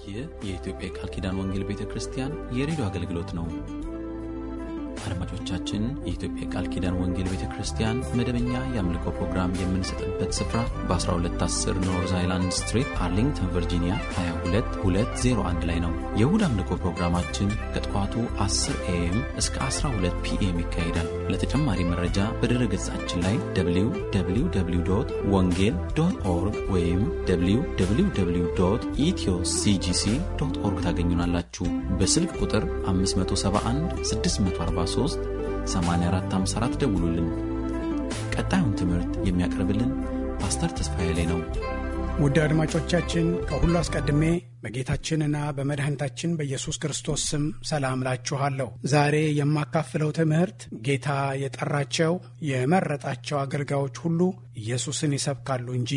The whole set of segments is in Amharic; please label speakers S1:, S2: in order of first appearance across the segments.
S1: ይህ የኢትዮጵያ የቃል ኪዳን ወንጌል ቤተ ክርስቲያን የሬዲዮ አገልግሎት ነው። አድማጮቻችን፣ የኢትዮጵያ የቃል ኪዳን ወንጌል ቤተ ክርስቲያን መደበኛ የአምልኮ ፕሮግራም የምንሰጥበት ስፍራ በ1210 ኖርዝ አይላንድ ስትሪት አርሊንግተን ቨርጂኒያ 22201 ላይ ነው። የእሁድ አምልኮ ፕሮግራማችን ከጠዋቱ 10 ኤኤም እስከ 12 ፒኤም ይካሄዳል። ለተጨማሪ መረጃ በድረ ገጻችን ላይ www ወንጌል ዶት ኦርግ ወይም www ኢትዮ ሲጂሲ ዶት ኦርግ ታገኙናላችሁ። በስልክ ቁጥር 571 643 8454 ደውሉልን። ቀጣዩን ትምህርት የሚያቀርብልን ፓስተር ተስፋዬ ላይ ነው።
S2: ውድ አድማጮቻችን ከሁሉ አስቀድሜ በጌታችንና በመድኃኒታችን በኢየሱስ ክርስቶስ ስም ሰላም ላችኋለሁ። ዛሬ የማካፍለው ትምህርት ጌታ የጠራቸው የመረጣቸው አገልጋዮች ሁሉ ኢየሱስን ይሰብካሉ እንጂ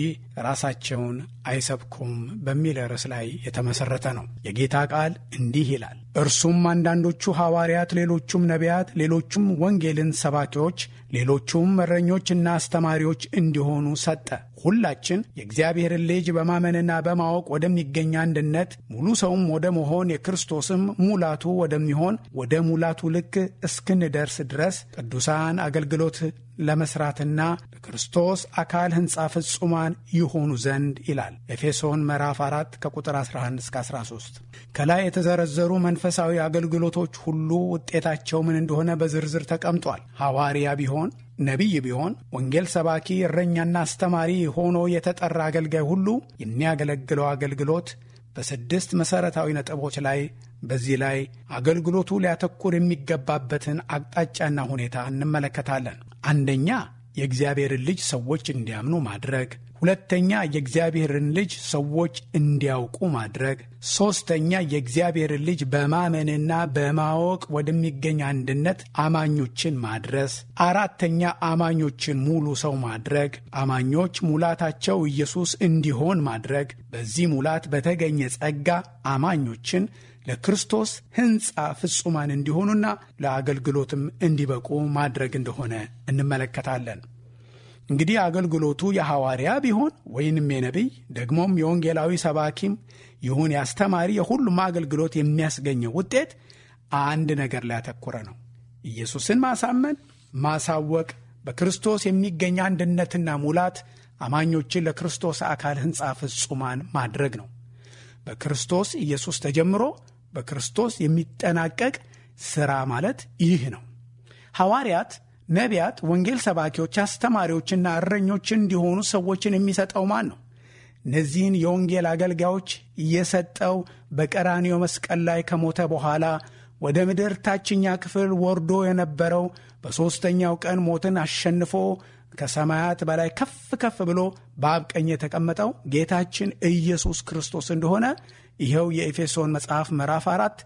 S2: ራሳቸውን አይሰብኩም በሚል ርዕስ ላይ የተመሠረተ ነው። የጌታ ቃል እንዲህ ይላል፣ እርሱም አንዳንዶቹ ሐዋርያት፣ ሌሎቹም ነቢያት፣ ሌሎቹም ወንጌልን ሰባኪዎች፣ ሌሎቹም እረኞችና አስተማሪዎች እንዲሆኑ ሰጠ። ሁላችን የእግዚአብሔርን ልጅ በማመንና በማወቅ ወደሚገኝ አንድነት ሙሉ ሰውም ወደ መሆን የክርስቶስም ሙላቱ ወደሚሆን ወደ ሙላቱ ልክ እስክንደርስ ድረስ ቅዱሳን አገልግሎት ለመስራትና ለክርስቶስ አካል ሕንፃ ፍጹማን ይሆኑ ዘንድ ይላል ኤፌሶን ምዕራፍ 4 ከቁጥር 11 እስከ 13። ከላይ የተዘረዘሩ መንፈሳዊ አገልግሎቶች ሁሉ ውጤታቸው ምን እንደሆነ በዝርዝር ተቀምጧል። ሐዋርያ ቢሆን ነቢይ ቢሆን ወንጌል ሰባኪ፣ እረኛና አስተማሪ ሆኖ የተጠራ አገልጋይ ሁሉ የሚያገለግለው አገልግሎት በስድስት መሠረታዊ ነጥቦች ላይ በዚህ ላይ አገልግሎቱ ሊያተኩር የሚገባበትን አቅጣጫና ሁኔታ እንመለከታለን። አንደኛ የእግዚአብሔርን ልጅ ሰዎች እንዲያምኑ ማድረግ፣ ሁለተኛ የእግዚአብሔርን ልጅ ሰዎች እንዲያውቁ ማድረግ፣ ሦስተኛ የእግዚአብሔርን ልጅ በማመንና በማወቅ ወደሚገኝ አንድነት አማኞችን ማድረስ፣ አራተኛ አማኞችን ሙሉ ሰው ማድረግ፣ አማኞች ሙላታቸው ኢየሱስ እንዲሆን ማድረግ፣ በዚህ ሙላት በተገኘ ጸጋ አማኞችን ለክርስቶስ ሕንፃ ፍጹማን እንዲሆኑና ለአገልግሎትም እንዲበቁ ማድረግ እንደሆነ እንመለከታለን። እንግዲህ አገልግሎቱ የሐዋርያ ቢሆን ወይንም የነቢይ ደግሞም የወንጌላዊ ሰባኪም ይሁን የአስተማሪ የሁሉም አገልግሎት የሚያስገኘው ውጤት አንድ ነገር ላይ ያተኮረ ነው። ኢየሱስን ማሳመን፣ ማሳወቅ፣ በክርስቶስ የሚገኝ አንድነትና ሙላት አማኞችን ለክርስቶስ አካል ሕንፃ ፍጹማን ማድረግ ነው። በክርስቶስ ኢየሱስ ተጀምሮ በክርስቶስ የሚጠናቀቅ ሥራ ማለት ይህ ነው። ሐዋርያት፣ ነቢያት፣ ወንጌል ሰባኪዎች፣ አስተማሪዎችና እረኞች እንዲሆኑ ሰዎችን የሚሰጠው ማን ነው? እነዚህን የወንጌል አገልጋዮች እየሰጠው በቀራንዮ መስቀል ላይ ከሞተ በኋላ ወደ ምድር ታችኛ ክፍል ወርዶ የነበረው በሦስተኛው ቀን ሞትን አሸንፎ ከሰማያት በላይ ከፍ ከፍ ብሎ በአብ ቀኝ የተቀመጠው ጌታችን ኢየሱስ ክርስቶስ እንደሆነ ይኸው የኤፌሶን መጽሐፍ ምዕራፍ አራት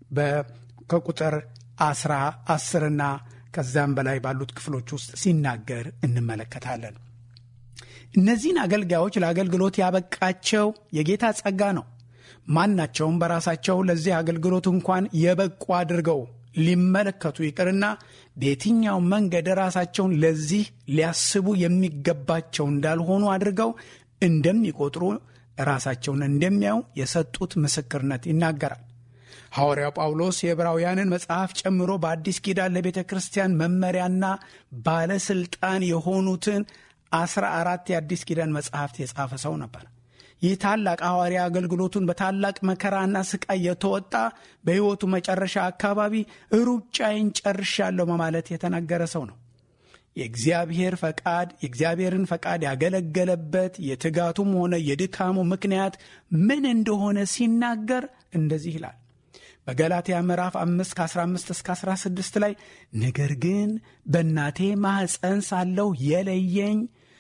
S2: ከቁጥር አስራ አስርና ከዛም በላይ ባሉት ክፍሎች ውስጥ ሲናገር እንመለከታለን። እነዚህን አገልጋዮች ለአገልግሎት ያበቃቸው የጌታ ጸጋ ነው። ማናቸውም በራሳቸው ለዚህ አገልግሎት እንኳን የበቁ አድርገው ሊመለከቱ ይቅርና በየትኛው መንገድ ራሳቸውን ለዚህ ሊያስቡ የሚገባቸው እንዳልሆኑ አድርገው እንደሚቆጥሩ ራሳቸውን እንደሚያዩ የሰጡት ምስክርነት ይናገራል። ሐዋርያው ጳውሎስ የዕብራውያንን መጽሐፍ ጨምሮ በአዲስ ኪዳን ለቤተ ክርስቲያን መመሪያና ባለሥልጣን የሆኑትን አስራ አራት የአዲስ ኪዳን መጽሐፍት የጻፈ ሰው ነበር። ይህ ታላቅ ሐዋርያ አገልግሎቱን በታላቅ መከራና ስቃይ የተወጣ በሕይወቱ መጨረሻ አካባቢ ሩጫዬን ጨርሻለሁ በማለት የተናገረ ሰው ነው። የእግዚአብሔር ፈቃድ የእግዚአብሔርን ፈቃድ ያገለገለበት የትጋቱም ሆነ የድካሙ ምክንያት ምን እንደሆነ ሲናገር እንደዚህ ይላል። በገላትያ ምዕራፍ 5 ከ15 እስከ 16 ላይ ነገር ግን በእናቴ ማኅፀን ሳለሁ የለየኝ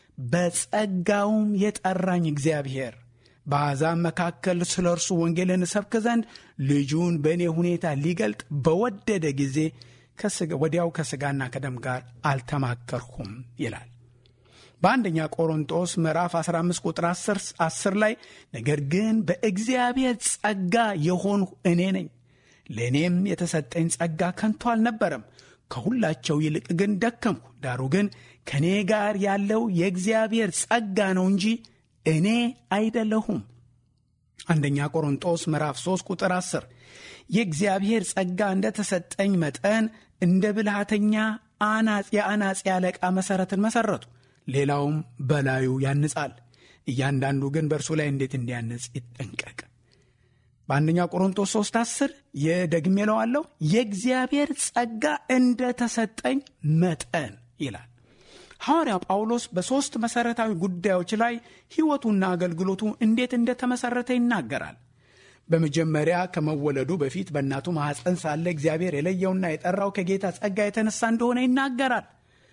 S2: በጸጋውም የጠራኝ እግዚአብሔር በአሕዛብ መካከል ስለ እርሱ ወንጌልን እሰብክ ዘንድ ልጁን በእኔ ሁኔታ ሊገልጥ በወደደ ጊዜ ወዲያው ከሥጋና ከደም ጋር አልተማከርሁም ይላል። በአንደኛ ቆሮንጦስ ምዕራፍ 15 ቁጥር 10 ላይ ነገር ግን በእግዚአብሔር ጸጋ የሆንሁ እኔ ነኝ፣ ለእኔም የተሰጠኝ ጸጋ ከንቱ አልነበረም፣ ከሁላቸው ይልቅ ግን ደከምሁ። ዳሩ ግን ከእኔ ጋር ያለው የእግዚአብሔር ጸጋ ነው እንጂ እኔ አይደለሁም። አንደኛ ቆሮንጦስ ምዕራፍ 3 ቁጥር 10 የእግዚአብሔር ጸጋ እንደተሰጠኝ መጠን እንደ ብልሃተኛ የአናጺ አለቃ መሠረትን መሠረቱ፣ ሌላውም በላዩ ያንጻል። እያንዳንዱ ግን በእርሱ ላይ እንዴት እንዲያንጽ ይጠንቀቅ። በአንደኛ ቆሮንቶስ 3 10 የደግሜ እለዋለሁ የእግዚአብሔር ጸጋ እንደተሰጠኝ መጠን ይላል። ሐዋርያው ጳውሎስ በሦስት መሠረታዊ ጉዳዮች ላይ ሕይወቱና አገልግሎቱ እንዴት እንደተመሠረተ ይናገራል። በመጀመሪያ ከመወለዱ በፊት በእናቱ ማኅፀን ሳለ እግዚአብሔር የለየውና የጠራው ከጌታ ጸጋ የተነሳ እንደሆነ ይናገራል።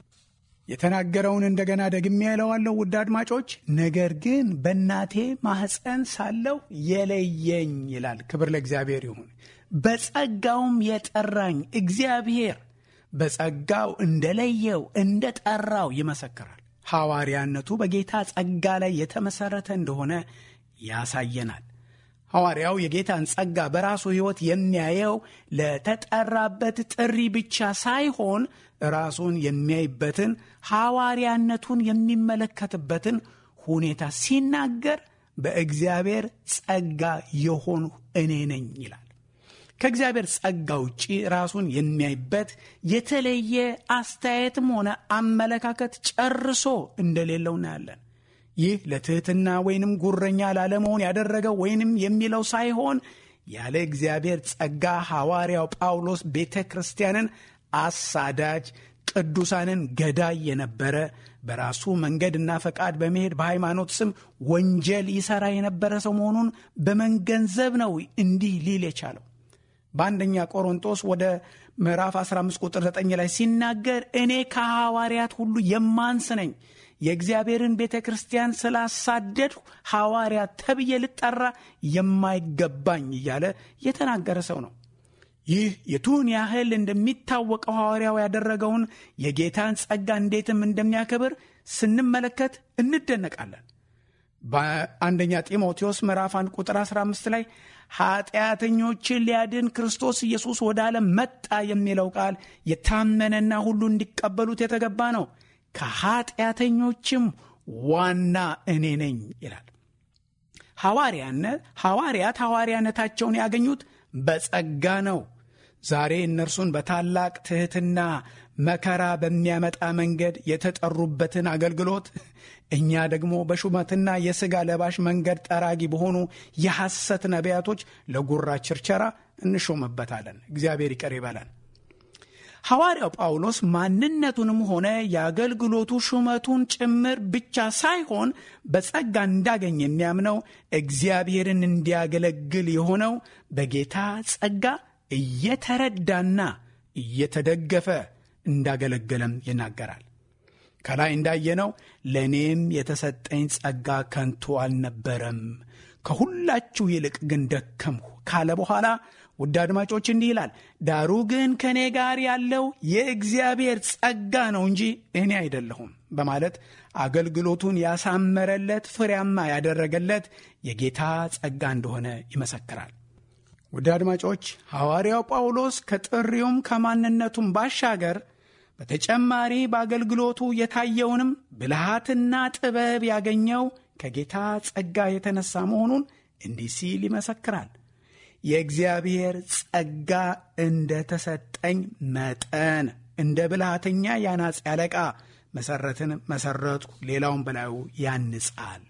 S2: የተናገረውን እንደገና ደግሜ እለዋለሁ ውድ አድማጮች፣ ነገር ግን በእናቴ ማኅፀን ሳለሁ የለየኝ ይላል። ክብር ለእግዚአብሔር ይሁን። በጸጋውም የጠራኝ እግዚአብሔር በጸጋው እንደለየው እንደ ጠራው ይመሰክራል። ሐዋርያነቱ በጌታ ጸጋ ላይ የተመሠረተ እንደሆነ ያሳየናል። ሐዋርያው የጌታን ጸጋ በራሱ ሕይወት የሚያየው ለተጠራበት ጥሪ ብቻ ሳይሆን ራሱን የሚያይበትን ሐዋርያነቱን የሚመለከትበትን ሁኔታ ሲናገር በእግዚአብሔር ጸጋ የሆኑ እኔ ነኝ ይላል። ከእግዚአብሔር ጸጋ ውጪ ራሱን የሚያይበት የተለየ አስተያየትም ሆነ አመለካከት ጨርሶ እንደሌለው እናያለን። ይህ ለትሕትና ወይንም ጉረኛ ላለመሆን ያደረገው ወይንም የሚለው ሳይሆን ያለ እግዚአብሔር ጸጋ ሐዋርያው ጳውሎስ ቤተ ክርስቲያንን አሳዳጅ፣ ቅዱሳንን ገዳይ የነበረ በራሱ መንገድና ፈቃድ በመሄድ በሃይማኖት ስም ወንጀል ይሠራ የነበረ ሰው መሆኑን በመገንዘብ ነው እንዲህ ሊል የቻለው። በአንደኛ ቆሮንጦስ ወደ ምዕራፍ 15 ቁጥር 9 ላይ ሲናገር እኔ ከሐዋርያት ሁሉ የማንስ ነኝ የእግዚአብሔርን ቤተ ክርስቲያን ስላሳደድሁ ሐዋርያት ተብዬ ልጠራ የማይገባኝ እያለ የተናገረ ሰው ነው። ይህ የቱን ያህል እንደሚታወቀው ሐዋርያው ያደረገውን የጌታን ጸጋ እንዴትም እንደሚያከብር ስንመለከት እንደነቃለን። በአንደኛ ጢሞቴዎስ ምዕራፍ 1 ቁጥር 15 ላይ ኃጢአተኞችን ሊያድን ክርስቶስ ኢየሱስ ወደ ዓለም መጣ የሚለው ቃል የታመነና ሁሉ እንዲቀበሉት የተገባ ነው። ከኃጢአተኞችም ዋና እኔ ነኝ ይላል። ሐዋርያነት ሐዋርያት ሐዋርያነታቸውን ያገኙት በጸጋ ነው። ዛሬ እነርሱን በታላቅ ትሕትና መከራ በሚያመጣ መንገድ የተጠሩበትን አገልግሎት እኛ ደግሞ በሹመትና የሥጋ ለባሽ መንገድ ጠራጊ በሆኑ የሐሰት ነቢያቶች ለጉራ ችርቸራ እንሾምበታለን። እግዚአብሔር ይቅር ይበለን። ሐዋርያው ጳውሎስ ማንነቱንም ሆነ የአገልግሎቱ ሹመቱን ጭምር ብቻ ሳይሆን በጸጋ እንዳገኝ የሚያምነው እግዚአብሔርን እንዲያገለግል የሆነው በጌታ ጸጋ እየተረዳና እየተደገፈ እንዳገለገለም ይናገራል። ከላይ እንዳየነው ለእኔም የተሰጠኝ ጸጋ ከንቱ አልነበረም፣ ከሁላችሁ ይልቅ ግን ደከምሁ ካለ በኋላ ውድ አድማጮች እንዲህ ይላል፣ ዳሩ ግን ከእኔ ጋር ያለው የእግዚአብሔር ጸጋ ነው እንጂ እኔ አይደለሁም በማለት አገልግሎቱን ያሳመረለት ፍሬያማ ያደረገለት የጌታ ጸጋ እንደሆነ ይመሰክራል። ውድ አድማጮች ሐዋርያው ጳውሎስ ከጥሪውም ከማንነቱም ባሻገር በተጨማሪ በአገልግሎቱ የታየውንም ብልሃትና ጥበብ ያገኘው ከጌታ ጸጋ የተነሳ መሆኑን እንዲህ ሲል ይመሰክራል። የእግዚአብሔር ጸጋ እንደ ተሰጠኝ መጠን እንደ ብልሃተኛ የአናጺ አለቃ መሰረትን መሰረቱ፣ ሌላውን በላዩ ያንጻል።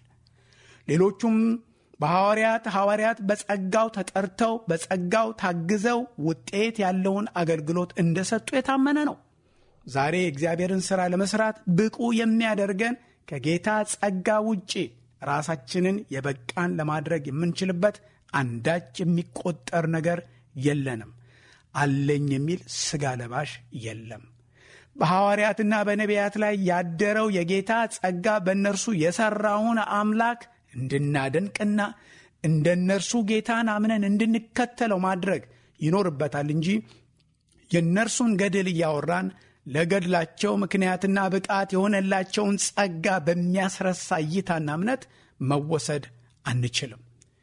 S2: ሌሎቹም በሐዋርያት ሐዋርያት በጸጋው ተጠርተው በጸጋው ታግዘው ውጤት ያለውን አገልግሎት እንደሰጡ የታመነ ነው። ዛሬ የእግዚአብሔርን ሥራ ለመስራት ብቁ የሚያደርገን ከጌታ ጸጋ ውጪ ራሳችንን የበቃን ለማድረግ የምንችልበት አንዳች የሚቆጠር ነገር የለንም። አለኝ የሚል ሥጋ ለባሽ የለም። በሐዋርያትና በነቢያት ላይ ያደረው የጌታ ጸጋ በእነርሱ የሠራውን አምላክ እንድናደንቅና እንደ እነርሱ ጌታን አምነን እንድንከተለው ማድረግ ይኖርበታል እንጂ የእነርሱን ገድል እያወራን ለገድላቸው ምክንያትና ብቃት የሆነላቸውን ጸጋ በሚያስረሳ እይታና እምነት መወሰድ አንችልም።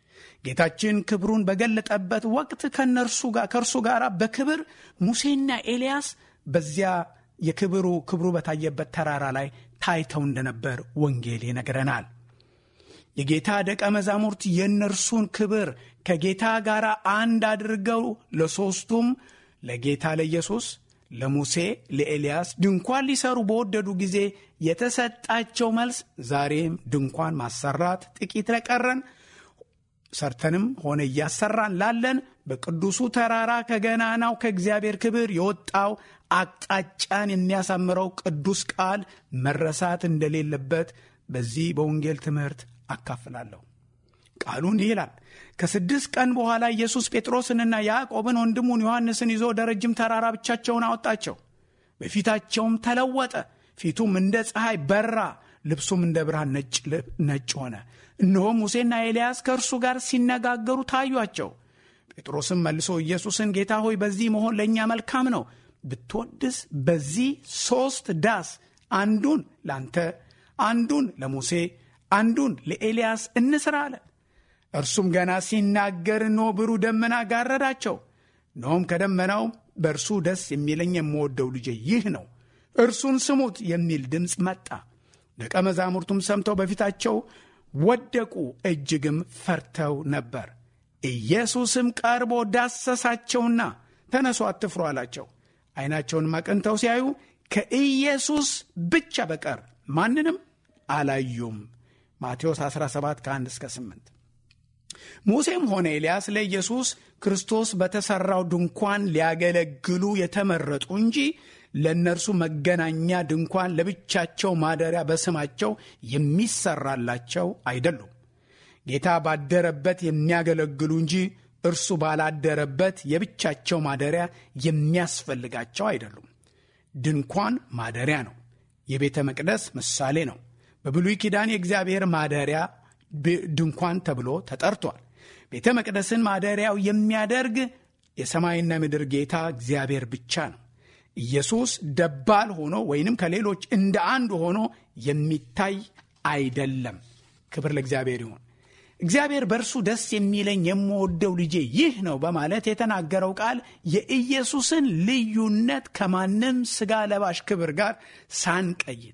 S2: ጌታችን ክብሩን በገለጠበት ወቅት ከእነርሱ ጋር ከእርሱ ጋር በክብር ሙሴና ኤልያስ በዚያ የክብሩ ክብሩ በታየበት ተራራ ላይ ታይተው እንደነበር ወንጌል ይነግረናል። የጌታ ደቀ መዛሙርት የእነርሱን ክብር ከጌታ ጋር አንድ አድርገው ለሦስቱም ለጌታ ለኢየሱስ፣ ለሙሴ፣ ለኤልያስ ድንኳን ሊሰሩ በወደዱ ጊዜ የተሰጣቸው መልስ ዛሬም ድንኳን ማሰራት ጥቂት ለቀረን ሰርተንም ሆነ እያሰራን ላለን በቅዱሱ ተራራ ከገናናው ከእግዚአብሔር ክብር የወጣው አቅጣጫን የሚያሳምረው ቅዱስ ቃል መረሳት እንደሌለበት በዚህ በወንጌል ትምህርት አካፍላለሁ። ቃሉ እንዲህ ይላል። ከስድስት ቀን በኋላ ኢየሱስ ጴጥሮስንና ያዕቆብን ወንድሙን ዮሐንስን ይዞ ወደ ረጅም ተራራ ብቻቸውን አወጣቸው። በፊታቸውም ተለወጠ። ፊቱም እንደ ፀሐይ በራ፣ ልብሱም እንደ ብርሃን ነጭ ሆነ። እነሆም ሙሴና ኤልያስ ከእርሱ ጋር ሲነጋገሩ ታዩአቸው። ጴጥሮስም መልሶ ኢየሱስን ጌታ ሆይ በዚህ መሆን ለእኛ መልካም ነው። ብትወድስ በዚህ ሦስት ዳስ አንዱን ላንተ፣ አንዱን ለሙሴ፣ አንዱን ለኤልያስ እንስራ አለ። እርሱም ገና ሲናገር እነሆ ብሩህ ደመና ጋረዳቸው። እነሆም ከደመናው በእርሱ ደስ የሚለኝ የምወደው ልጄ ይህ ነው፣ እርሱን ስሙት የሚል ድምፅ መጣ። ደቀ መዛሙርቱም ሰምተው በፊታቸው ወደቁ፣ እጅግም ፈርተው ነበር። ኢየሱስም ቀርቦ ዳሰሳቸውና ተነሱ፣ አትፍሩ አላቸው። ዓይናቸውንም አቅንተው ሲያዩ ከኢየሱስ ብቻ በቀር ማንንም አላዩም። ማቴዎስ 17 ከ1 እስከ 8 ሙሴም ሆነ ኤልያስ ለኢየሱስ ክርስቶስ በተሠራው ድንኳን ሊያገለግሉ የተመረጡ እንጂ ለእነርሱ መገናኛ ድንኳን ለብቻቸው ማደሪያ በስማቸው የሚሰራላቸው አይደሉም። ጌታ ባደረበት የሚያገለግሉ እንጂ እርሱ ባላደረበት የብቻቸው ማደሪያ የሚያስፈልጋቸው አይደሉም። ድንኳን ማደሪያ ነው። የቤተ መቅደስ ምሳሌ ነው። በብሉይ ኪዳን የእግዚአብሔር ማደሪያ ድንኳን ተብሎ ተጠርቷል። ቤተ መቅደስን ማደሪያው የሚያደርግ የሰማይና ምድር ጌታ እግዚአብሔር ብቻ ነው። ኢየሱስ ደባል ሆኖ ወይንም ከሌሎች እንደ አንዱ ሆኖ የሚታይ አይደለም። ክብር ለእግዚአብሔር ይሁን። እግዚአብሔር በእርሱ ደስ የሚለኝ የምወደው ልጄ ይህ ነው በማለት የተናገረው ቃል የኢየሱስን ልዩነት ከማንም ሥጋ ለባሽ ክብር ጋር ሳንቀይጥ፣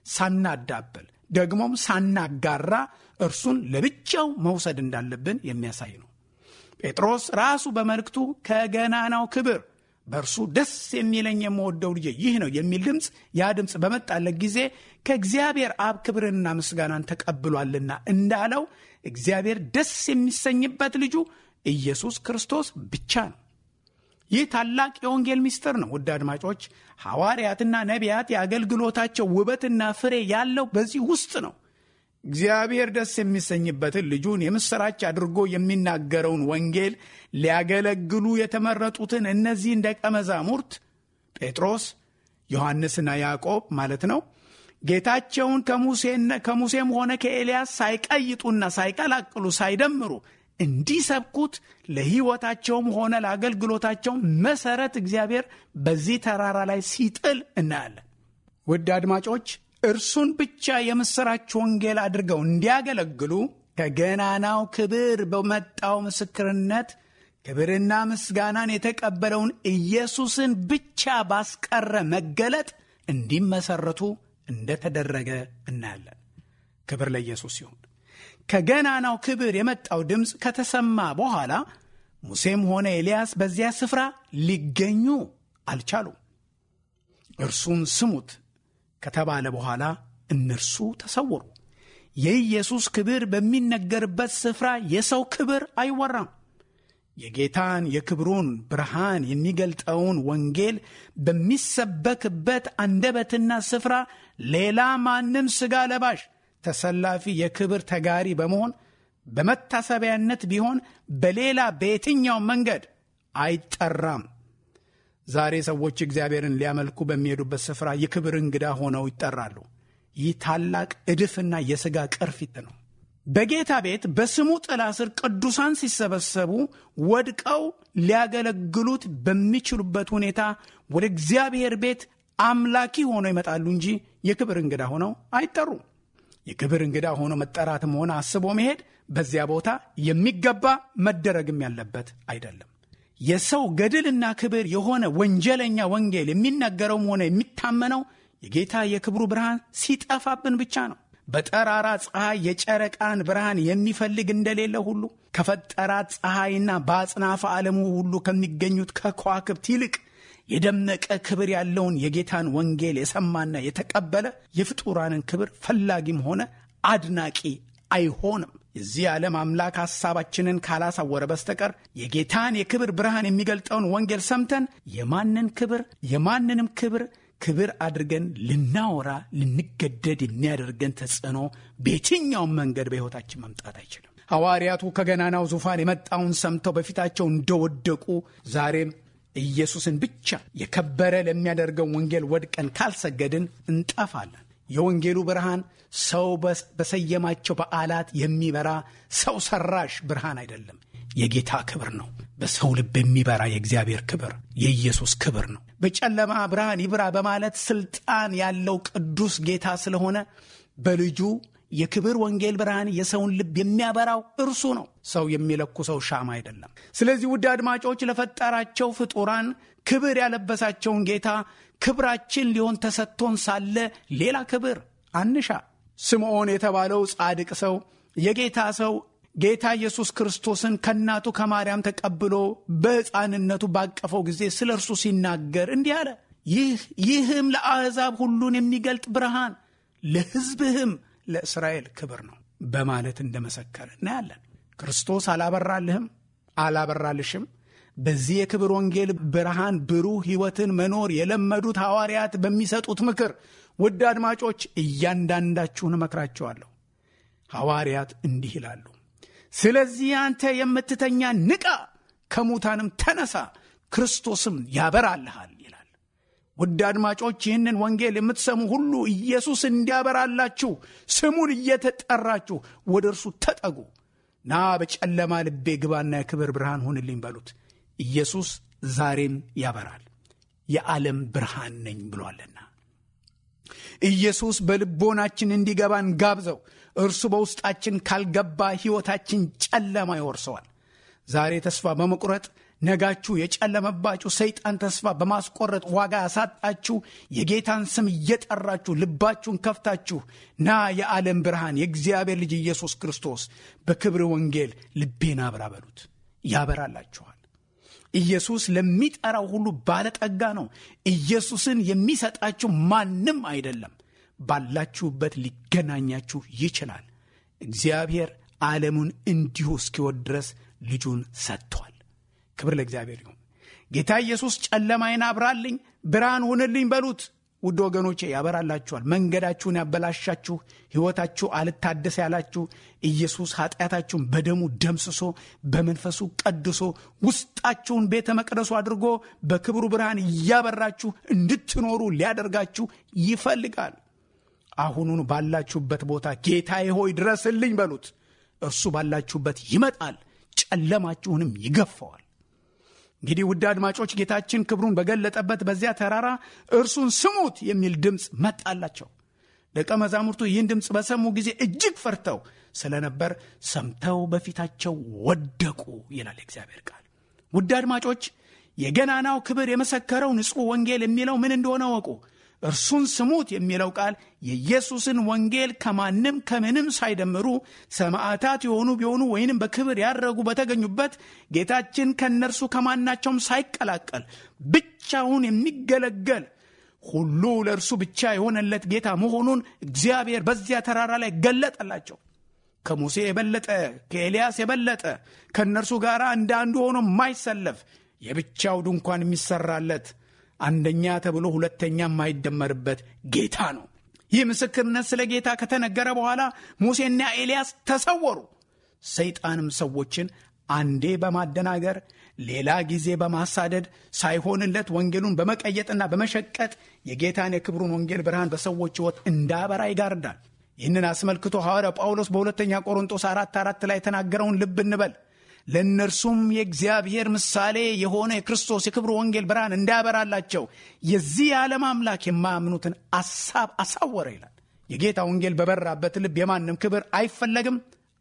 S2: ሳናዳብል፣ ደግሞም ሳናጋራ እርሱን ለብቻው መውሰድ እንዳለብን የሚያሳይ ነው። ጴጥሮስ ራሱ በመልእክቱ ከገናናው ክብር በእርሱ ደስ የሚለኝ የምወደው ልጄ ይህ ነው የሚል ድምፅ ያ ድምፅ በመጣለት ጊዜ ከእግዚአብሔር አብ ክብርንና ምስጋናን ተቀብሏልና እንዳለው እግዚአብሔር ደስ የሚሰኝበት ልጁ ኢየሱስ ክርስቶስ ብቻ ነው። ይህ ታላቅ የወንጌል ምስጢር ነው። ውድ አድማጮች፣ ሐዋርያትና ነቢያት የአገልግሎታቸው ውበትና ፍሬ ያለው በዚህ ውስጥ ነው። እግዚአብሔር ደስ የሚሰኝበትን ልጁን የምሥራች አድርጎ የሚናገረውን ወንጌል ሊያገለግሉ የተመረጡትን እነዚህን ደቀ መዛሙርት ጴጥሮስ፣ ዮሐንስና ያዕቆብ ማለት ነው ጌታቸውን ከሙሴም ሆነ ከኤልያስ ሳይቀይጡና ሳይቀላቅሉ ሳይደምሩ እንዲሰብኩት ለሕይወታቸውም ሆነ ለአገልግሎታቸው መሠረት እግዚአብሔር በዚህ ተራራ ላይ ሲጥል እናያለን። ውድ አድማጮች እርሱን ብቻ የምሥራች ወንጌል አድርገው እንዲያገለግሉ ከገናናው ክብር በመጣው ምስክርነት ክብርና ምስጋናን የተቀበለውን ኢየሱስን ብቻ ባስቀረ መገለጥ እንዲመሰረቱ እንደተደረገ እናያለን። ክብር ለኢየሱስ ይሁን። ከገናናው ክብር የመጣው ድምፅ ከተሰማ በኋላ ሙሴም ሆነ ኤልያስ በዚያ ስፍራ ሊገኙ አልቻሉም። እርሱን ስሙት ከተባለ በኋላ እነርሱ ተሰወሩ። የኢየሱስ ክብር በሚነገርበት ስፍራ የሰው ክብር አይወራም። የጌታን የክብሩን ብርሃን የሚገልጠውን ወንጌል በሚሰበክበት አንደበትና ስፍራ ሌላ ማንም ሥጋ ለባሽ ተሰላፊ የክብር ተጋሪ በመሆን በመታሰቢያነት ቢሆን በሌላ በየትኛው መንገድ አይጠራም። ዛሬ ሰዎች እግዚአብሔርን ሊያመልኩ በሚሄዱበት ስፍራ የክብር እንግዳ ሆነው ይጠራሉ። ይህ ታላቅ እድፍና የሥጋ ቅርፊት ነው። በጌታ ቤት በስሙ ጥላ ስር ቅዱሳን ሲሰበሰቡ ወድቀው ሊያገለግሉት በሚችሉበት ሁኔታ ወደ እግዚአብሔር ቤት አምላኪ ሆነው ይመጣሉ እንጂ የክብር እንግዳ ሆነው አይጠሩም። የክብር እንግዳ ሆኖ መጠራትም ሆነ አስቦ መሄድ በዚያ ቦታ የሚገባ መደረግም ያለበት አይደለም። የሰው ገድልና ክብር የሆነ ወንጀለኛ ወንጌል የሚነገረውም ሆነ የሚታመነው የጌታ የክብሩ ብርሃን ሲጠፋብን ብቻ ነው። በጠራራ ፀሐይ የጨረቃን ብርሃን የሚፈልግ እንደሌለ ሁሉ ከፈጠራት ፀሐይና በአጽናፈ ዓለሙ ሁሉ ከሚገኙት ከከዋክብት ይልቅ የደመቀ ክብር ያለውን የጌታን ወንጌል የሰማና የተቀበለ የፍጡራንን ክብር ፈላጊም ሆነ አድናቂ አይሆንም። የዚህ ዓለም አምላክ ሐሳባችንን ካላሳወረ በስተቀር የጌታን የክብር ብርሃን የሚገልጠውን ወንጌል ሰምተን የማንን ክብር የማንንም ክብር ክብር አድርገን ልናወራ ልንገደድ የሚያደርገን ተጽዕኖ በየትኛውም መንገድ በሕይወታችን መምጣት አይችልም። ሐዋርያቱ ከገናናው ዙፋን የመጣውን ሰምተው በፊታቸው እንደወደቁ ዛሬም ኢየሱስን ብቻ የከበረ ለሚያደርገው ወንጌል ወድቀን ካልሰገድን እንጠፋለን። የወንጌሉ ብርሃን ሰው በሰየማቸው በዓላት የሚበራ ሰው ሰራሽ ብርሃን አይደለም። የጌታ ክብር ነው። በሰው ልብ የሚበራ የእግዚአብሔር ክብር የኢየሱስ ክብር ነው። በጨለማ ብርሃን ይብራ በማለት ስልጣን ያለው ቅዱስ ጌታ ስለሆነ በልጁ የክብር ወንጌል ብርሃን የሰውን ልብ የሚያበራው እርሱ ነው። ሰው የሚለኩሰው ሻማ አይደለም። ስለዚህ ውድ አድማጮች ለፈጠራቸው ፍጡራን ክብር ያለበሳቸውን ጌታ ክብራችን ሊሆን ተሰጥቶን ሳለ ሌላ ክብር አንሻ። ስምዖን የተባለው ጻድቅ ሰው የጌታ ሰው ጌታ ኢየሱስ ክርስቶስን ከእናቱ ከማርያም ተቀብሎ በሕፃንነቱ ባቀፈው ጊዜ ስለ እርሱ ሲናገር እንዲህ አለ። ይህ ይህም ለአሕዛብ ሁሉን የሚገልጥ ብርሃን ለሕዝብህም ለእስራኤል ክብር ነው በማለት እንደመሰከረ እናያለን። ክርስቶስ አላበራልህም፣ አላበራልሽም። በዚህ የክብር ወንጌል ብርሃን ብሩህ ሕይወትን መኖር የለመዱት ሐዋርያት በሚሰጡት ምክር ውድ አድማጮች እያንዳንዳችሁን እመክራቸዋለሁ። ሐዋርያት እንዲህ ይላሉ፣ ስለዚህ አንተ የምትተኛ ንቃ፣ ከሙታንም ተነሳ፣ ክርስቶስም ያበራልሃል ይላል። ውድ አድማጮች ይህንን ወንጌል የምትሰሙ ሁሉ ኢየሱስ እንዲያበራላችሁ ስሙን እየተጠራችሁ ወደ እርሱ ተጠጉ። ና በጨለማ ልቤ ግባና የክብር ብርሃን ሁንልኝ በሉት። ኢየሱስ ዛሬም ያበራል፣ የዓለም ብርሃን ነኝ ብሏልና። ኢየሱስ በልቦናችን እንዲገባን ጋብዘው። እርሱ በውስጣችን ካልገባ ሕይወታችን ጨለማ ይወርሰዋል። ዛሬ ተስፋ በመቁረጥ ነጋችሁ የጨለመባችሁ ሰይጣን ተስፋ በማስቆረጥ ዋጋ ያሳጣችሁ የጌታን ስም እየጠራችሁ ልባችሁን ከፍታችሁ ና የዓለም ብርሃን የእግዚአብሔር ልጅ ኢየሱስ ክርስቶስ በክብር ወንጌል ልቤን አብራ በሉት፣ ያበራላችኋል። ኢየሱስ ለሚጠራው ሁሉ ባለጠጋ ነው። ኢየሱስን የሚሰጣችሁ ማንም አይደለም። ባላችሁበት ሊገናኛችሁ ይችላል። እግዚአብሔር ዓለሙን እንዲሁ እስኪወድ ድረስ ልጁን ሰጥቷል። ክብር ለእግዚአብሔር ይሁን። ጌታ ኢየሱስ ጨለማዬን አብራልኝ፣ ብርሃን ሁንልኝ በሉት። ውድ ወገኖቼ ያበራላችኋል። መንገዳችሁን ያበላሻችሁ፣ ሕይወታችሁ አልታደስ ያላችሁ ኢየሱስ ኃጢአታችሁን በደሙ ደምስሶ በመንፈሱ ቀድሶ ውስጣችሁን ቤተ መቅደሱ አድርጎ በክብሩ ብርሃን እያበራችሁ እንድትኖሩ ሊያደርጋችሁ ይፈልጋል። አሁኑን ባላችሁበት ቦታ ጌታዬ ሆይ ድረስልኝ በሉት። እርሱ ባላችሁበት ይመጣል፣ ጨለማችሁንም ይገፈዋል። እንግዲህ ውድ አድማጮች ጌታችን ክብሩን በገለጠበት በዚያ ተራራ እርሱን ስሙት የሚል ድምፅ መጣላቸው። ደቀ መዛሙርቱ ይህን ድምፅ በሰሙ ጊዜ እጅግ ፈርተው ስለነበር ሰምተው በፊታቸው ወደቁ ይላል እግዚአብሔር ቃል። ውድ አድማጮች የገናናው ክብር የመሰከረው ንጹሕ ወንጌል የሚለው ምን እንደሆነ ወቁ። እርሱን ስሙት የሚለው ቃል የኢየሱስን ወንጌል ከማንም ከምንም ሳይደምሩ ሰማዕታት የሆኑ ቢሆኑ ወይንም በክብር ያረጉ በተገኙበት ጌታችን ከእነርሱ ከማናቸውም ሳይቀላቀል ብቻውን የሚገለገል ሁሉ ለእርሱ ብቻ የሆነለት ጌታ መሆኑን እግዚአብሔር በዚያ ተራራ ላይ ገለጠላቸው። ከሙሴ የበለጠ ከኤልያስ የበለጠ ከእነርሱ ጋር እንደ አንዱ ሆኖ የማይሰለፍ የብቻው ድንኳን የሚሰራለት አንደኛ ተብሎ ሁለተኛ የማይደመርበት ጌታ ነው። ይህ ምስክርነት ስለ ጌታ ከተነገረ በኋላ ሙሴና ኤልያስ ተሰወሩ። ሰይጣንም ሰዎችን አንዴ በማደናገር ሌላ ጊዜ በማሳደድ ሳይሆንለት ወንጌሉን በመቀየጥና በመሸቀጥ የጌታን የክብሩን ወንጌል ብርሃን በሰዎች ሕይወት እንዳበራ ይጋርዳል። ይህንን አስመልክቶ ሐዋርያው ጳውሎስ በሁለተኛ ቆሮንጦስ አራት አራት ላይ የተናገረውን ልብ እንበል። ለእነርሱም የእግዚአብሔር ምሳሌ የሆነ የክርስቶስ የክብሩ ወንጌል ብርሃን እንዳያበራላቸው የዚህ የዓለም አምላክ የማያምኑትን አሳብ አሳወረ ይላል። የጌታ ወንጌል በበራበት ልብ የማንም ክብር አይፈለግም፣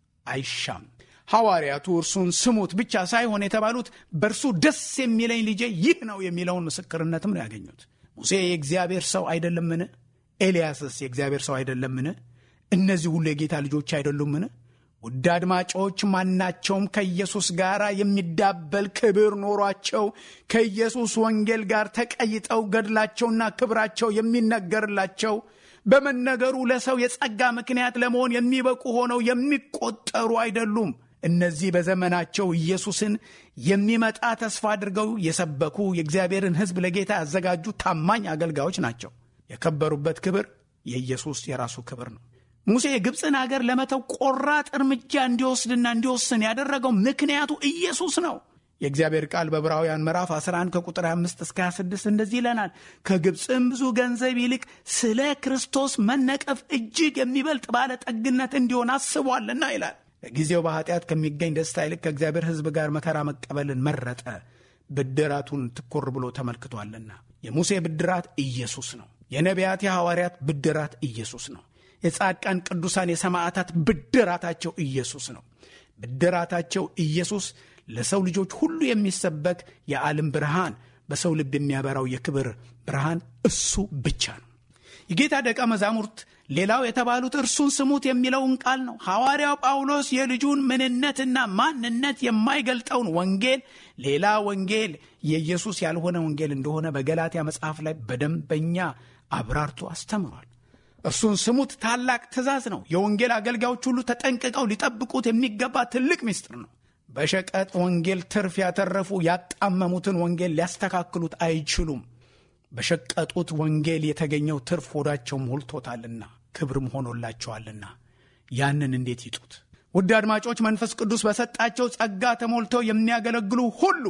S2: አይሻም። ሐዋርያቱ እርሱን ስሙት ብቻ ሳይሆን የተባሉት በእርሱ ደስ የሚለኝ ልጄ ይህ ነው የሚለውን ምስክርነትም ነው ያገኙት። ሙሴ የእግዚአብሔር ሰው አይደለምን? ኤልያስስ የእግዚአብሔር ሰው አይደለምን? እነዚህ ሁሉ የጌታ ልጆች አይደሉምን? ውድ አድማጮች ማናቸውም ከኢየሱስ ጋር የሚዳበል ክብር ኖሯቸው ከኢየሱስ ወንጌል ጋር ተቀይጠው ገድላቸውና ክብራቸው የሚነገርላቸው በመነገሩ ለሰው የጸጋ ምክንያት ለመሆን የሚበቁ ሆነው የሚቆጠሩ አይደሉም። እነዚህ በዘመናቸው ኢየሱስን የሚመጣ ተስፋ አድርገው የሰበኩ የእግዚአብሔርን ሕዝብ ለጌታ ያዘጋጁ ታማኝ አገልጋዮች ናቸው። የከበሩበት ክብር የኢየሱስ የራሱ ክብር ነው። ሙሴ የግብፅን አገር ለመተው ቆራጥ እርምጃ እንዲወስድና እንዲወስን ያደረገው ምክንያቱ ኢየሱስ ነው። የእግዚአብሔር ቃል በዕብራውያን ምዕራፍ 11 ከቁጥር 5 እስከ 26 እንደዚህ ይለናል። ከግብፅም ብዙ ገንዘብ ይልቅ ስለ ክርስቶስ መነቀፍ እጅግ የሚበልጥ ባለጠግነት እንዲሆን አስቧልና ይላል። ለጊዜው በኃጢአት ከሚገኝ ደስታ ይልቅ ከእግዚአብሔር ሕዝብ ጋር መከራ መቀበልን መረጠ፣ ብድራቱን ትኮር ብሎ ተመልክቷልና። የሙሴ ብድራት ኢየሱስ ነው። የነቢያት የሐዋርያት ብድራት ኢየሱስ ነው። የጻድቃን ቅዱሳን የሰማዕታት ብድራታቸው ኢየሱስ ነው። ብድራታቸው ኢየሱስ ለሰው ልጆች ሁሉ የሚሰበክ የዓለም ብርሃን፣ በሰው ልብ የሚያበራው የክብር ብርሃን እሱ ብቻ ነው። የጌታ ደቀ መዛሙርት ሌላው የተባሉት እርሱን ስሙት የሚለውን ቃል ነው። ሐዋርያው ጳውሎስ የልጁን ምንነትና ማንነት የማይገልጠውን ወንጌል ሌላ ወንጌል የኢየሱስ ያልሆነ ወንጌል እንደሆነ በገላትያ መጽሐፍ ላይ በደንበኛ አብራርቶ አስተምሯል። እርሱን ስሙት ታላቅ ትእዛዝ ነው። የወንጌል አገልጋዮች ሁሉ ተጠንቅቀው ሊጠብቁት የሚገባ ትልቅ ምስጢር ነው። በሸቀጥ ወንጌል ትርፍ ያተረፉ ያጣመሙትን ወንጌል ሊያስተካክሉት አይችሉም። በሸቀጡት ወንጌል የተገኘው ትርፍ ሆዳቸው ሞልቶታልና ክብርም ሆኖላቸዋልና ያንን እንዴት ይጡት? ውድ አድማጮች፣ መንፈስ ቅዱስ በሰጣቸው ጸጋ ተሞልተው የሚያገለግሉ ሁሉ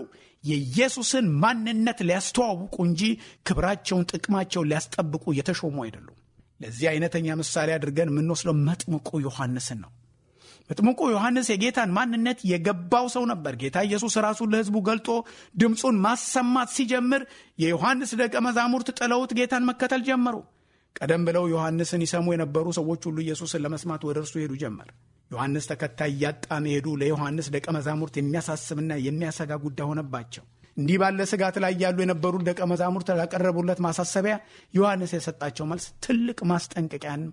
S2: የኢየሱስን ማንነት ሊያስተዋውቁ እንጂ ክብራቸውን፣ ጥቅማቸውን ሊያስጠብቁ የተሾሙ አይደሉም። ለዚህ አይነተኛ ምሳሌ አድርገን የምንወስደው መጥምቁ ዮሐንስን ነው። መጥምቁ ዮሐንስ የጌታን ማንነት የገባው ሰው ነበር። ጌታ ኢየሱስ ራሱን ለሕዝቡ ገልጦ ድምፁን ማሰማት ሲጀምር የዮሐንስ ደቀ መዛሙርት ጥለውት ጌታን መከተል ጀመሩ። ቀደም ብለው ዮሐንስን ይሰሙ የነበሩ ሰዎች ሁሉ ኢየሱስን ለመስማት ወደ እርሱ ሄዱ ጀመር። ዮሐንስ ተከታይ እያጣ መሄዱ ለዮሐንስ ደቀ መዛሙርት የሚያሳስብና የሚያሰጋ ጉዳይ ሆነባቸው። እንዲህ ባለ ስጋት ላይ ያሉ የነበሩ ደቀ መዛሙርት ላቀረቡለት ማሳሰቢያ ዮሐንስ የሰጣቸው መልስ ትልቅ ማስጠንቀቂያን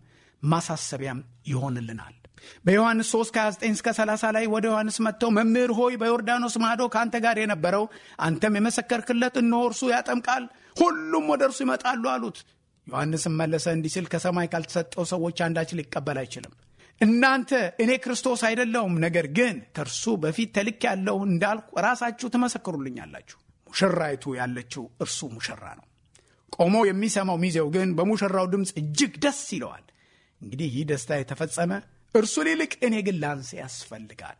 S2: ማሳሰቢያም ይሆንልናል። በዮሐንስ 3 29 እስከ 30 ላይ ወደ ዮሐንስ መጥተው መምህር ሆይ በዮርዳኖስ ማዶ ከአንተ ጋር የነበረው አንተም የመሰከርክለት እነሆ እርሱ ያጠምቃል፣ ሁሉም ወደ እርሱ ይመጣሉ አሉት። ዮሐንስም መለሰ እንዲህ ሲል ከሰማይ ካልተሰጠው ሰዎች አንዳች ሊቀበል አይችልም። እናንተ እኔ ክርስቶስ አይደለሁም፣ ነገር ግን ከእርሱ በፊት ተልክ ያለሁ እንዳልኩ ራሳችሁ ትመሰክሩልኛላችሁ። ሙሽራይቱ ያለችው እርሱ ሙሽራ ነው። ቆሞ የሚሰማው ሚዜው ግን በሙሽራው ድምፅ እጅግ ደስ ይለዋል። እንግዲህ ይህ ደስታ የተፈጸመ እርሱን ይልቅ እኔ ግን ላንስ ያስፈልጋል።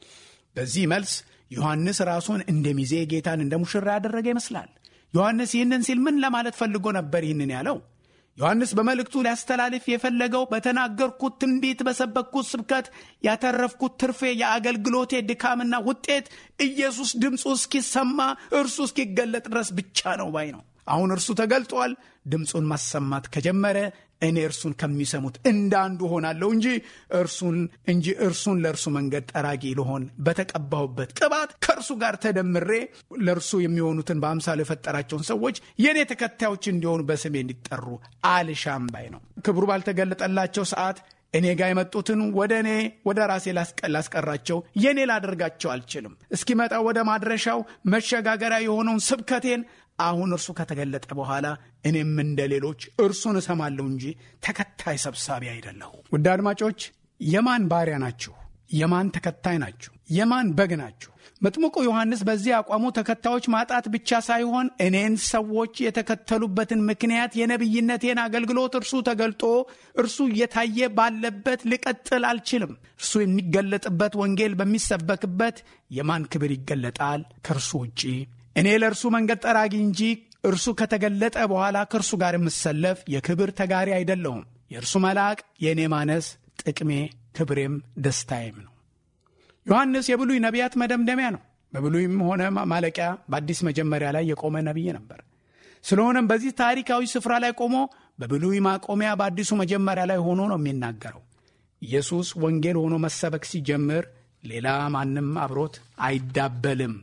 S2: በዚህ መልስ ዮሐንስ ራሱን እንደ ሚዜ ጌታን እንደ ሙሽራ ያደረገ ይመስላል። ዮሐንስ ይህንን ሲል ምን ለማለት ፈልጎ ነበር ይህንን ያለው? ዮሐንስ በመልእክቱ ሊያስተላልፍ የፈለገው በተናገርኩት ትንቢት፣ በሰበክኩት ስብከት ያተረፍኩት ትርፌ የአገልግሎቴ ድካምና ውጤት ኢየሱስ ድምፁ እስኪሰማ እርሱ እስኪገለጥ ድረስ ብቻ ነው ባይ ነው። አሁን እርሱ ተገልጧል። ድምፁን ማሰማት ከጀመረ እኔ እርሱን ከሚሰሙት እንደ አንዱ ሆናለሁ እንጂ እርሱን እንጂ እርሱን ለእርሱ መንገድ ጠራጊ ልሆን በተቀባሁበት ቅባት ከእርሱ ጋር ተደምሬ ለእርሱ የሚሆኑትን በአምሳሉ የፈጠራቸውን ሰዎች የእኔ ተከታዮች እንዲሆኑ በስሜ እንዲጠሩ አልሻም ባይ ነው። ክብሩ ባልተገለጠላቸው ሰዓት እኔ ጋር የመጡትን ወደ እኔ ወደ ራሴ ላስቀራቸው የእኔ ላደርጋቸው አልችልም። እስኪመጣ ወደ ማድረሻው መሸጋገሪያ የሆነውን ስብከቴን አሁን እርሱ ከተገለጠ በኋላ እኔም እንደ ሌሎች እርሱን እሰማለሁ እንጂ ተከታይ ሰብሳቢ አይደለሁ። ውድ አድማጮች የማን ባሪያ ናችሁ? የማን ተከታይ ናችሁ? የማን በግ ናችሁ? መጥምቁ ዮሐንስ በዚህ አቋሙ ተከታዮች ማጣት ብቻ ሳይሆን እኔን ሰዎች የተከተሉበትን ምክንያት የነቢይነቴን አገልግሎት እርሱ ተገልጦ እርሱ እየታየ ባለበት ልቀጥል አልችልም። እርሱ የሚገለጥበት ወንጌል በሚሰበክበት የማን ክብር ይገለጣል ከእርሱ ውጪ? እኔ ለእርሱ መንገድ ጠራጊ እንጂ እርሱ ከተገለጠ በኋላ ከእርሱ ጋር የምሰለፍ የክብር ተጋሪ አይደለሁም። የእርሱ መልአክ የእኔ ማነስ ጥቅሜ፣ ክብሬም ደስታዬም ነው። ዮሐንስ የብሉይ ነቢያት መደምደሚያ ነው። በብሉይም ሆነ ማለቂያ በአዲስ መጀመሪያ ላይ የቆመ ነቢይ ነበር። ስለሆነም በዚህ ታሪካዊ ስፍራ ላይ ቆሞ በብሉይ ማቆሚያ በአዲሱ መጀመሪያ ላይ ሆኖ ነው የሚናገረው። ኢየሱስ ወንጌል ሆኖ መሰበክ ሲጀምር ሌላ ማንም አብሮት አይዳበልም።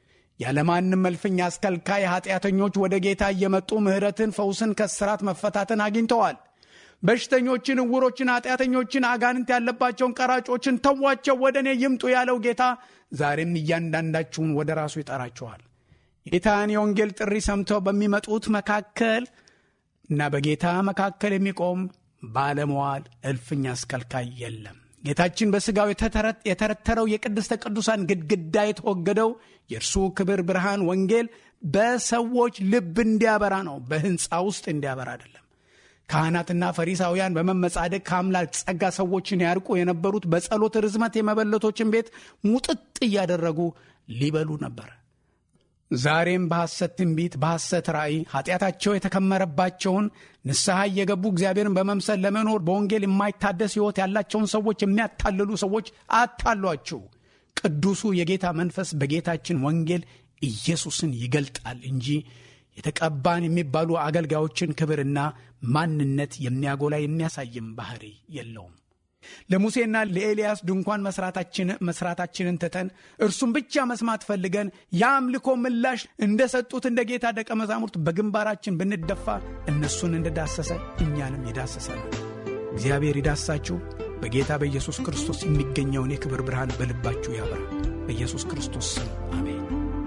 S2: ያለማንም መልፍኛ አስከልካይ ኃጢአተኞች ወደ ጌታ እየመጡ ምሕረትን፣ ፈውስን፣ ከስራት መፈታትን አግኝተዋል። በሽተኞችን፣ እውሮችን፣ ኃጢአተኞችን፣ አጋንንት ያለባቸውን ቀራጮችን ተዋቸው ወደ እኔ ይምጡ ያለው ጌታ ዛሬም እያንዳንዳችሁን ወደ ራሱ ይጠራችኋል። ጌታን የወንጌል ጥሪ ሰምተው በሚመጡት መካከል እና በጌታ መካከል የሚቆም ባለመዋል እልፍኝ አስከልካይ የለም። ጌታችን በሥጋው የተረተረው የቅድስተ ቅዱሳን ግድግዳ የተወገደው የእርሱ ክብር ብርሃን ወንጌል በሰዎች ልብ እንዲያበራ ነው፣ በሕንፃ ውስጥ እንዲያበራ አይደለም። ካህናትና ፈሪሳውያን በመመጻደቅ ከአምላክ ጸጋ ሰዎችን ያርቁ የነበሩት በጸሎት ርዝመት የመበለቶችን ቤት ሙጥጥ እያደረጉ ሊበሉ ነበር። ዛሬም በሐሰት ትንቢት፣ በሐሰት ራእይ ኃጢአታቸው የተከመረባቸውን ንስሐ እየገቡ እግዚአብሔርን በመምሰል ለመኖር በወንጌል የማይታደስ ሕይወት ያላቸውን ሰዎች የሚያታልሉ ሰዎች አታሏችሁ። ቅዱሱ የጌታ መንፈስ በጌታችን ወንጌል ኢየሱስን ይገልጣል እንጂ የተቀባን የሚባሉ አገልጋዮችን ክብርና ማንነት የሚያጎላ የሚያሳይም ባህሪ የለውም። ለሙሴና ለኤልያስ ድንኳን መስራታችንን ትተን እርሱን ብቻ መስማት ፈልገን የአምልኮ ምላሽ እንደሰጡት እንደ ጌታ ደቀ መዛሙርት በግንባራችን ብንደፋ እነሱን እንደዳሰሰ እኛንም ይዳሰሰናል። እግዚአብሔር ይዳሳችሁ። በጌታ በኢየሱስ ክርስቶስ የሚገኘውን የክብር ብርሃን በልባችሁ ያበራ። በኢየሱስ ክርስቶስ ስም አሜን።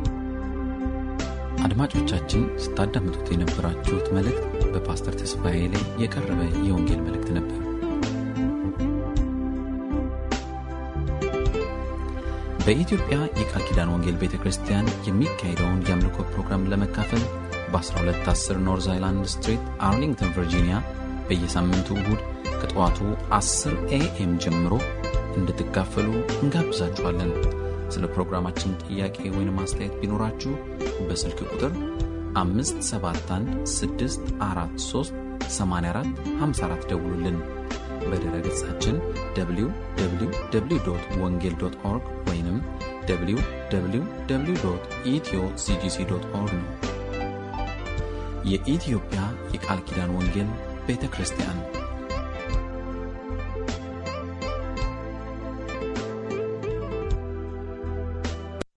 S1: አድማጮቻችን ስታዳምጡት የነበራችሁት መልእክት በፓስተር ተስፋዬ ላይ የቀረበ የወንጌል መልእክት ነበር። በኢትዮጵያ የቃል ኪዳን ወንጌል ቤተ ክርስቲያን የሚካሄደውን የአምልኮ ፕሮግራም ለመካፈል በ1210 ኖርዝ አይላንድ ስትሪት አርሊንግተን ቨርጂኒያ በየሳምንቱ እሁድ ከጠዋቱ 10 ኤኤም ጀምሮ እንድትካፈሉ እንጋብዛችኋለን። ስለ ፕሮግራማችን ጥያቄ ወይም አስተያየት ቢኖራችሁ በስልክ ቁጥር 571 ደውሉልን። በድረ ገጻችን www ወንጌል ኦርግ ወይም www ኢትዮ ሲጂሲ ኦርግ ነው። የኢትዮጵያ የቃል ኪዳን ወንጌል ቤተ ክርስቲያን